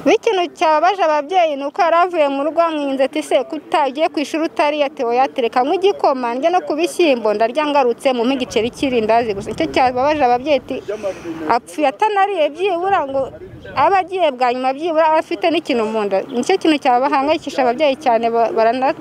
n'ikintu cyababaje ababyeyi ni uko yari avuye mu rugo amwinze ati se kutagiye ku ishuri utariye tewoyatire kanywa igikoma njya no ku bishyimbo ndarya ngarutse mu igiceri cy'irindazi gusa nicyo cyababaje ababyeyi ati apfuye atanariye byibura ngo aba agiye bwa nyuma byibura aba afite n'ikintu mu nda nicyo kintu cyabahangayikisha ababyeyi cyane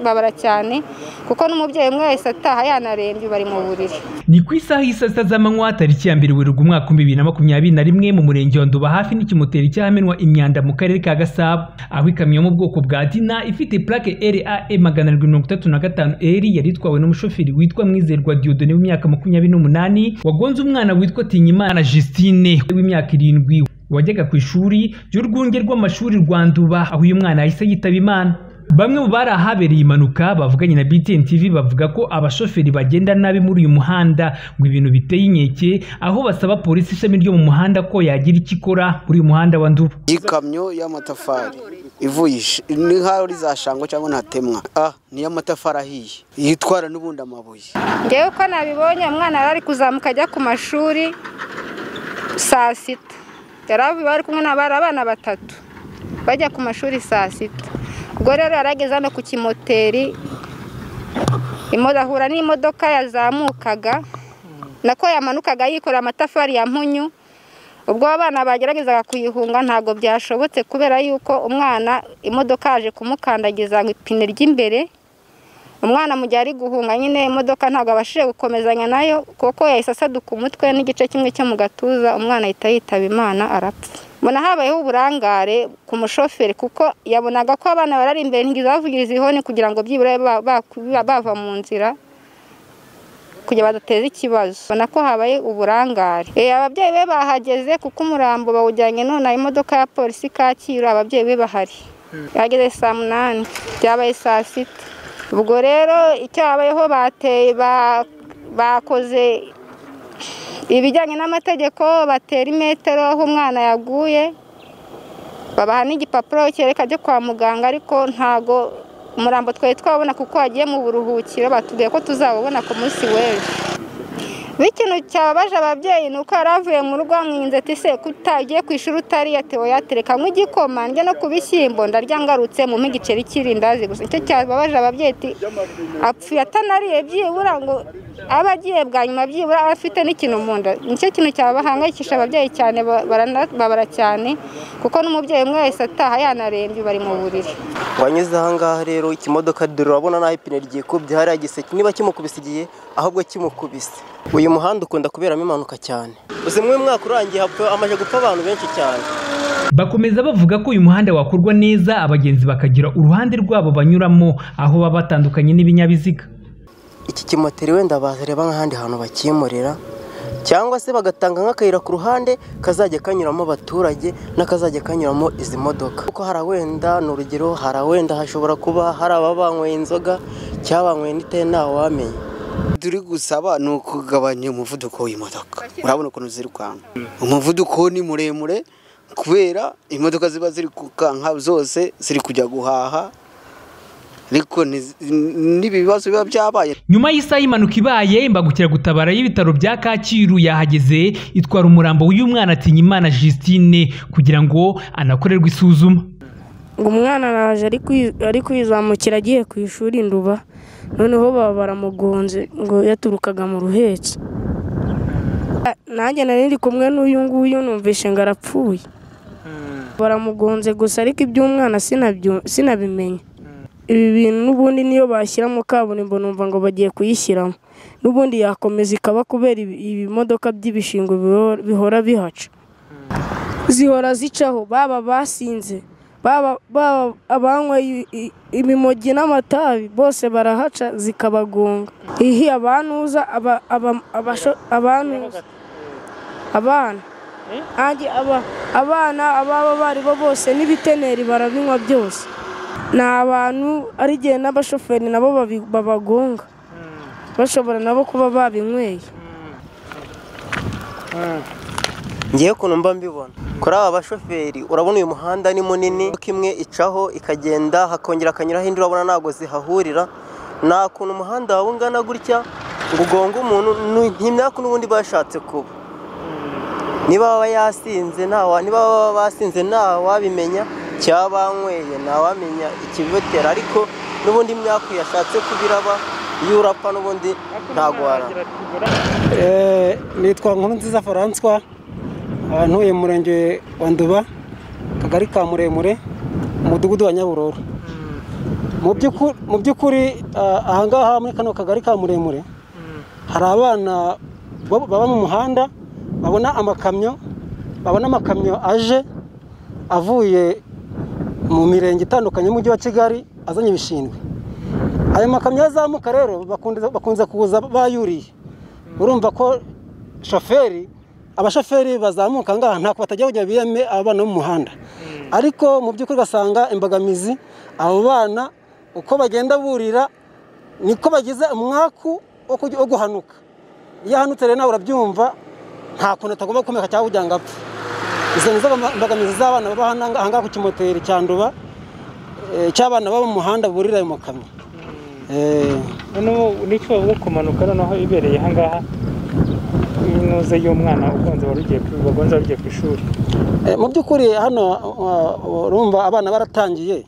babara cyane kuko n'umubyeyi umwe wese ataha yanarembye bari mu buriri ni ku isaha y'i saa sita z'amanywa tariki ya mbere werurwe umwaka w'ibihumbi bibiri na makumyabiri na rimwe mu murenge wa nduba hafi n'ikimoteri cyahamenwa imyanda mu karere ka gasabo aho ikamyo yo mu bwoko bwa dina ifite plaque rae magana arindwi mirongo itatu na gatanu eri yari itwawe n'umushoferi witwa mwizerwa diodone w'imyaka makumyabiri n'umunani wagonze umwana witwa tinyimana justine w'imyaka irindwi wajyaga ku ishuri ry'urwunge rw'amashuri rwa nduba aho uyu mwana yahise yitaba imana bamwe mu bari ahabereye impanuka bavuganye na BTN TV bavuga ko abashoferi bagenda nabi muri uyu muhanda ngo ibintu biteye inkeke aho basaba polisi ishami ryo mu muhanda ko yagira icyo ikora muri uyu muhanda wa Nduba ikamyo y'amatafari ivuye ni nk'aho rizashangwa cyangwa ntatemwa ah ni y'amatafari ahiye yitwara n'ubundi amabuye ngewe uko nabibonye umwana yari ari kuzamuka ajya ku mashuri saa sita yari ari kumwe n'abari abana batatu bajya ku mashuri saa sita ubwo rero yarageze hano ku kimoteri ahura n'imodoka yazamukaga nako yamanukaga yikorera amatafari ya mpunyu ubwo abana bageragezaga kuyihunga ntabwo byashobotse kubera yuko umwana imodoka yaje kumukandagiza ngo ipine ry'imbere umwana mu gihe ari guhunga nyine imodoka ntabwo abashije gukomezanya nayo kuko yahise asaduka umutwe n'igice kimwe cyo mu gatuza umwana ahita yitaba imana arapfa mbona habayeho uburangare ku mushoferi kuko yabonaga ko abana barari imbere ntigize bavugiriza ihoni kugira ngo byibura bava mu nzira kugira badateza ikibazo ubona ko habaye uburangare ababyeyi be bahageze kuko umurambo bawujyanye none imodoka ya polisi kacyiru ababyeyi be bahari bahageze saa munani byabaye saa sita ubwo rero icyo habayeho bateye bakoze ibijyanye n'amategeko batera imetero aho umwana yaguye babaha n'igipapuro cyereka cyo kwa muganga ariko ntago umurambo twari twabona kuko wagiye mu buruhukiro batubwiye ko tuzawubona ku munsi w'ejo n'ikintu cyababaje ababyeyi ni uko yari avuye mu rugo amwinze ati se kutagiye ku ishuri utariye tewoyatire kanywa igikoma njya no ku bishyimbo ndarya ngarutse mu igiceri cy'irindazi gusa nicyo cyababaje ababyeyi ati apfuye atanariye byibura ngo aba agiye bwa nyuma byibura aba afite n'ikintu mu nda nicyo kintu cyabahangayikisha ababyeyi cyane babara cyane kuko n'umubyeyi umwe wese ataha yanarembye bari mu buriri wanyuze ahangaha rero ikimodoka urabona naho ipine ryikubye hariya giseke niba kimukubise igihe ahubwo kimukubise uyu muhanda ukunda kuberamo impanuka cyane uzi mw'uyu mwaka urangiye hamaze gupfa abantu benshi cyane bakomeza bavuga ko uyu muhanda wakorwa neza abagenzi bakagira uruhande rwabo banyuramo aho baba batandukanye n'ibinyabiziga iki kimoteri wenda bareba nk'ahandi hantu bakimurira cyangwa se bagatanga nk'akayira ku ruhande kazajya kanyuramo abaturage n'akazajya kanyuramo izi modoka kuko hari wenda ni urugero hari wenda hashobora kuba hari ababanyweye inzoga cyabanyweye n'itaye ntawe wamenya turi gusaba ni ukugabanya umuvuduko w'imodoka urabona ukuntu zirukanka umuvuduko ni muremure kubera imodoka ziba ziri kukanka zose ziri kujya guhaha ariko n'ibibazo biba byabaye nyuma y'isaha y'impanuka ibaye imbagukiragutabara y'ibitaro bya kacyiru yahageze itwara umurambo w'uyu mwana atinyimana Justine kugira ngo anakorerwe isuzuma umwana araje ari kwizamukira agiye ku ishuri nduba noneho baba baramugonze ngo yaturukaga mu ruhetse nanjye nari kumwe n'uyu nguyu numvishe ngo arapfuye baramugonze gusa ariko iby'umwana sinabimenya ibi bintu n'ubundi niyo bashyiramo kaburimbo numva ngo bagiye kuyishyiramo n'ubundi yakomeza ikaba kubera ibimodoka by'ibishingo bihora bihaca zihora zicaho baba basinze baba abanyweye imimogi n'amatabi bose barahaca zikabagonga ihi abantuza abantuza abana abana ababa bari bo bose n'ibiteneri barabinywa byose ni abantu ari igihe n'abashoferi nabo babagonga bashobora nabo kuba babinyweye ngewe ukuntu mba mbibona kuri aba bashoferi urabona uyu muhanda ni munini kuko imwe icaho ikagenda hakongera akanyuraho indi urabona ntabwo zihahurira nta kuntu umuhanda waba ungana gutya ngo ugonge umuntu ntimyaka n'ubundi bashatse kuba niba baba yasinze nta niba baba basinze nta wabimenya cyabanyweye ntawamenya ikibibutera ariko n'ubundi imyaka yashatse kubiraba iyo urapfa n'ubundi ntagwara nitwa nkurunziza faranswa ntuye mu murenge wa nduba akagari ka muremure umudugudu wa nyabururu mu by'ukuri- mu by'ukuri ah, ahangaha muri kano kagari ka muremure hari abana bo- baba mu muhanda babona amakamyo babona amakamyo aje avuye mu mirenge itandukanye y'umujyi wa kigali azanye ibishingwe ayo makamyo azamuka rero bakunze- bakunze kuza bayuriye urumva ko shoferi abashoferi bazamuka ngaha ntabwo batajya kujya biyeme abana bo mu muhanda ariko mu by'ukuri ugasanga imbogamizi abo bana uko bagenda burira niko bagize umwaku wo kujya- wo guhanuka iyo ahanutse rero nawe urabyumva nta kuntu atagomba gukomeka cyangwa kugira ngo apfe izo nizo mbogamizi z'abana baba hano ahangaha ku kimoteri cya nduba eh, cy'abana baba mu muhanda burira ayo makamyo Eh, noneho n'icyo bavuga ku mpanuka noneho ibereye ahangaha y'intuze y'umwana ugonze wari ugiye ku- wagonze wari ugiye ku ishuri Eh, mu by'ukuri hano uh, urumva abana baratangiye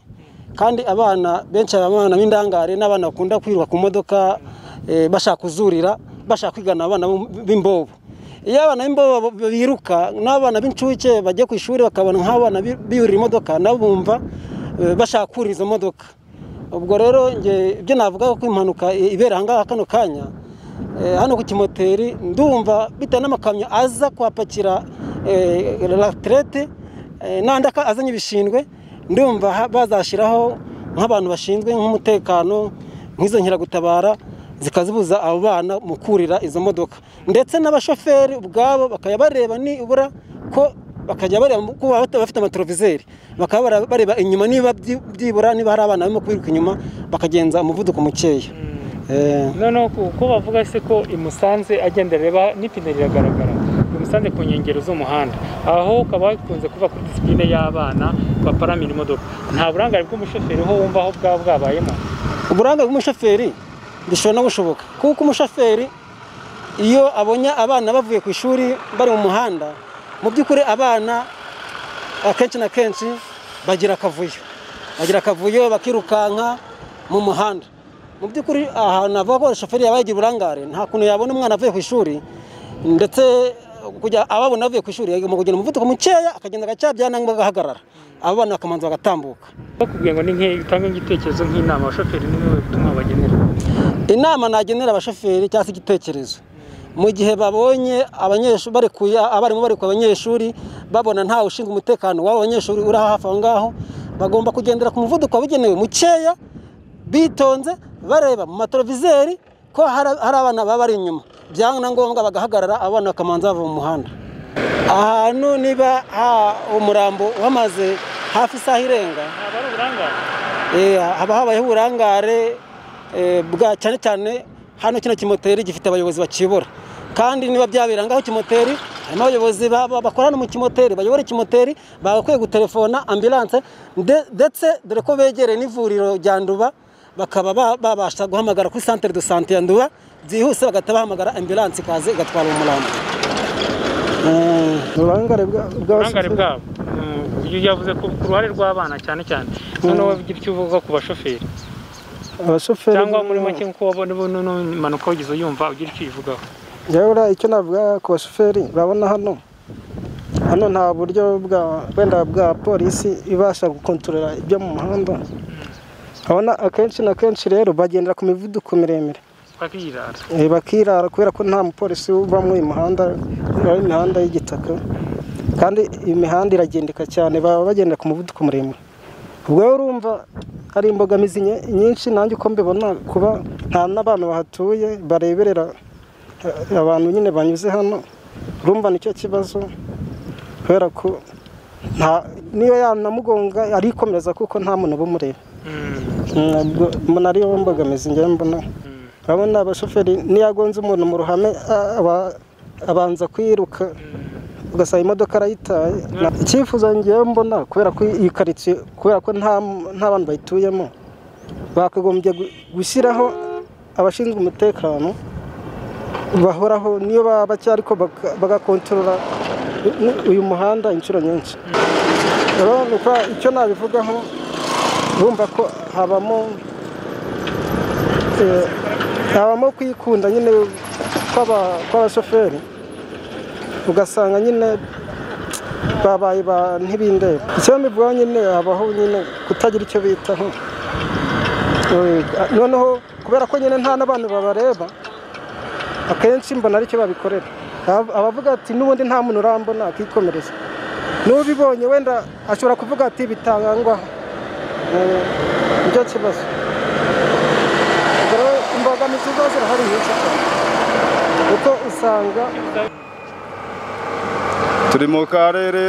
kandi abana benshi hari abana b'indangare n'abana bakunda kwirirwa ku modoka eh, bashaka kuzurira bashaka kwigana abana b'im- b'imbobo iyo abana b'imbobo b- biruka n'abana b'incuke bajya ku ishuri bakabona nk'abana bi- biyurira imodoka nabo bumva eh, bashaka kurira izo modoka ubwo rero nge ibyo navuga ko impanuka i- ibera ahangaha kano kanya Eh, hano ku kimoteri ndumva bitewe n'amakamyo aza kuhapakira eh, raterete eh, n'andi aka- azanye ibishingwe ndumva ha- bazashyiraho nk'abantu bashinzwe nk'umutekano nk'izo nkeragutabara zikazibuza abo bana mu kurira izo modoka ndetse n'abashoferi ubwabo bakajya bareba nibura ko bakajya bareba mu- kuba bata- bafite amatoroviseri bakaba bara- bareba inyuma niba byi- byibura niba hari abana barimo kwiruka inyuma bakagenza umuvuduko mukeya Eh, noneho ku- ko bavuga se ko imusanze agenda areba n'ipine riragaragara imusanze ku nkengero z'umuhanda aho ukaba bikunze kuva kuri disipurine y'abana baparamira imodoka nta burangare bw'umushoferi ho wumva aho bwaba bwabayemo uburanga bw'umushoferi bishobora no gushoboka kuko umushoferi iyo abonye abana bavuye ku ishuri bari mu muhanda mu by'ukuri abana akenshi na kenshi bagira akavuyo bagira akavuyo bakirukanka mu muhanda mu by'ukuri ahantu avuga ko shoferi yaba yagira uburangare nta kuntu yabona umwana avuye ku ishuri ndetse kujya ababona avuye ku ishuri agomba kugira umuvuduko mukeya akagenda agacyabya nangwa agahagarara abo bana bakamanza bagatambuka bakubwiye ngo ni nke utange igitekerezo nk'inama abashoferi ni wowe butumwa bagenera inama nagenera abashoferi cyangwa se igitekerezo mu gihe babonye abanyeshuri barekuye abarimu barekuye abanyeshuri babona ntawe ushinzwe umutekano w'abo banyeshuri uri hafi aho ngaho bagomba kugendera ku muvuduko wabugenewe mukeya bitonze bareba mu materovizeri ko hari hari abana baba bari inyuma byaba ngombwa bagahagarara abana bakamanza bava mu muhanda ahantu niba ha- umurambo uhamaze hafi isaha irenga ntabwo ari uburangare Eh, haba habayeho uburangare eh, bwa cyane cyane hano kino kimoteri gifite abayobozi bakiyobora kandi niba byabera ngaho kimoteri harimo abayobozi ba- ba- bakorana mu kimoteri bayobora ikimoteri bagakwiye gutelefona ambulance nde- ndetse dore ko begereye n'ivuriro rya nduba bakaba ba- babasha guhamagara kuri centre de santé ya nduba byihuse bagahita bahamagara ambulance ikaza igatwara umurambo uburangare uburangare bwabo uyu yavuze ku ku ruhare rw'abana cyane cyane noneho wowe ugira icyo uvuga ku bashoferi abashoferi cyangwa muri make nk'uko wabona ubu n'impanuka wagize uyumva ugira icyo uyivugaho Yabura icyo navuga ku bashoferi babona hano hano nta buryo bwa wenda bwa polisi ibasha gukontorora ibyo mu muhanda abona akenshi na kenshi rero bagendera ku mivuduko miremire bakirara Eh, bakirara kubera ko nta mupolisi uba muri uyu muhanda ari imihanda y'igitaka kandi imihanda iragendeka cyane baba bagendera ku muvuduko muremure ubwo rero urumva hari imbogamizi nye- nyinshi nanjye uko mbibona kuba nta n'abantu bahatuye bareberera eh, abantu nyine banyuze hano urumva nicyo kibazo kubera ko nta- niba yanamugonga arikomereza kuko nta muntu uba umureba ntabwo mbona ariyo mbogamizi njyewe mbona urabona abashoferi niyagonze umuntu mu ruhame a- aba- abanza kwiruka ugasanga imodoka arayitaye Na- icyifuzo ngewe mbona kubera ko iyi karitsiye kubera ko nta nta bantu bayituyemo bakagombye gu- gushyiraho abashinzwe umutekano bahoraho niyo baba bake ariko baka- bagakontorora uyu muhanda inshuro nyinshi rero nuko icyo nabivugaho urumva ko habamo eh, habamo kwikunda nyine kw'aba- kw'abashoferi ugasanga nyine babaye ba ntibindeba icyo mbivugaho nyine habaho nyine kutagira icyo bitaho Eh, noneho kubera ko nyine nta n'abantu babareba akenshi mbona aricyo babikorera Ab- abavuga ati n'ubundi nta muntu urambona akikomereza n'ubibonye wenda ashobora kuvuga ati bitangangwaho Eh, nicyo kibazo Ubwo rero imbogamizi ziba zirahari nyinshi cyane kuko usanga turi mu karere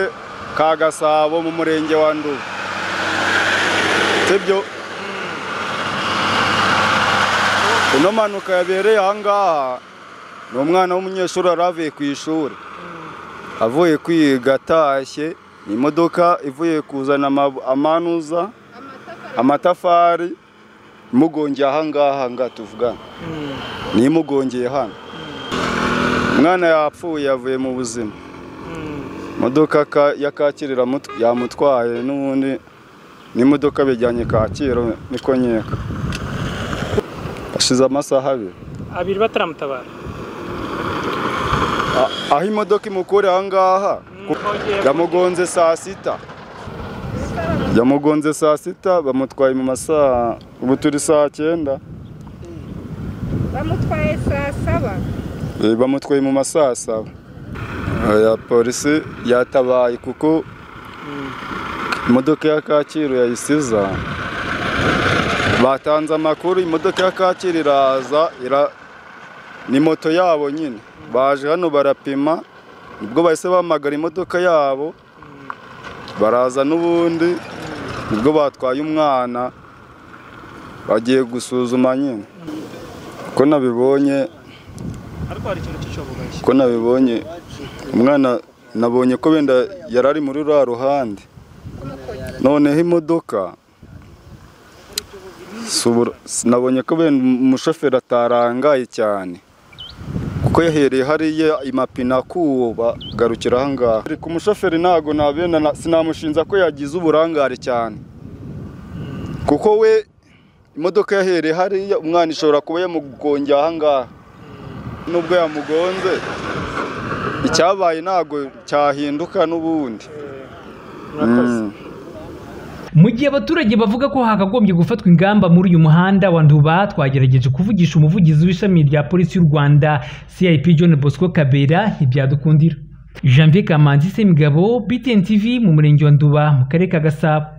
ka gasabo mu murenge wa nduba sibyo ino mpanuka yabereye ahangaha ni umwana w'umunyeshuri wari avuye ku ishuri avuye kwiga atashye ni imodoka ivuye kuzana ama- amanuza amatafari imugongeye ahangaha ngaha tuvugana ni imugongeye hano umwana yapfuye yavuye mu buzima imodoka ka- ya kakirira mut- yamutwaye n'ubundi n'imodoka bijyanye kacyiru niko nkeka hashize amasaha abiri abiri bataramutabara A- aho imodoka imukura aha ngaha ku- yamugonze saa sita yamugonze saa sita bamutwaye mu masaha ubu turi saa cyenda bamutwaye saa saba Eh, bamutwaye mu masaha saba ya polisi yatabaye kuko imodoka ya kacyiru yayisiza batanze amakuru imodoka ya kacyiru iraza ira ni moto yabo nyine baje hano barapima nibwo bahise bahamagara imodoka yabo baraza n'ubundi nibwo batwaye umwana bagiye gusuzuma nyine uko nabibonye ko nabibonye umwana nabonye ko wenda yari ari muri ruriya ruhande noneho imodoka si ubura- si- nabonye ko wenda umushoferi atarangaye cyane kuko yahereye hariya imapine akuwo bagarukira ahangaha ku mushoferi ntago nabenda na- sinamushinja ko yagize uburangare cyane kuko we imodoka yahereye hariya umwana ishobora kuba yamugongeye ahangaha nubwo yamugonze icyabaye ntabwo cyahinduka n'ubundi murakoze Mm. Mu gihe abaturage bavuga ko hakagombye gufatwa ingamba muri uyu muhanda wa Nduba twagerageje kuvugisha umuvugizi w'ishami rya polisi y'u Rwanda CIP John Bosco Kabera ntibyadukundira Janvier Kamanzi Semigabo BTN TV mu murenge wa Nduba mu karere ka Gasabo